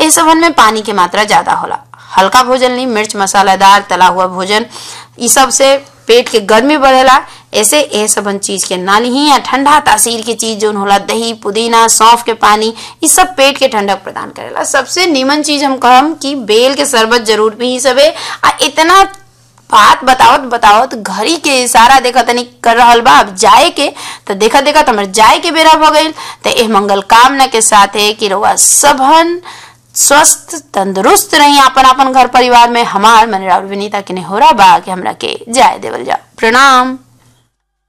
ए सबन में पानी के मात्रा ज्यादा होला हल्का भोजन ली मिर्च मसालेदार तला हुआ भोजन ई सब से पेट के गर्मी बढ़ेला ऐसे ए सबन चीज के ना ली या ठंडा तासीर के चीज जो होला दही पुदीना सौंफ के पानी ई सब पेट के ठंडक प्रदान करेला सबसे नीमन चीज हम कहम कि बेल के शरबत जरूर पी सबे आ इतना बात बतावत बतावत घड़ी के इशारा देखा तनी कर रहल बा अब जाए के तो देखा देखा तो हमारे जाए के बेरा भ गईल तो एह मंगल कामना के साथ है कि रउआ सबहन स्वस्थ तंदुरुस्त रही अपन अपन घर परिवार में हमार मन राउर विनीता के ने हो रहा बा कि हमरा के जाए देवल जा प्रणाम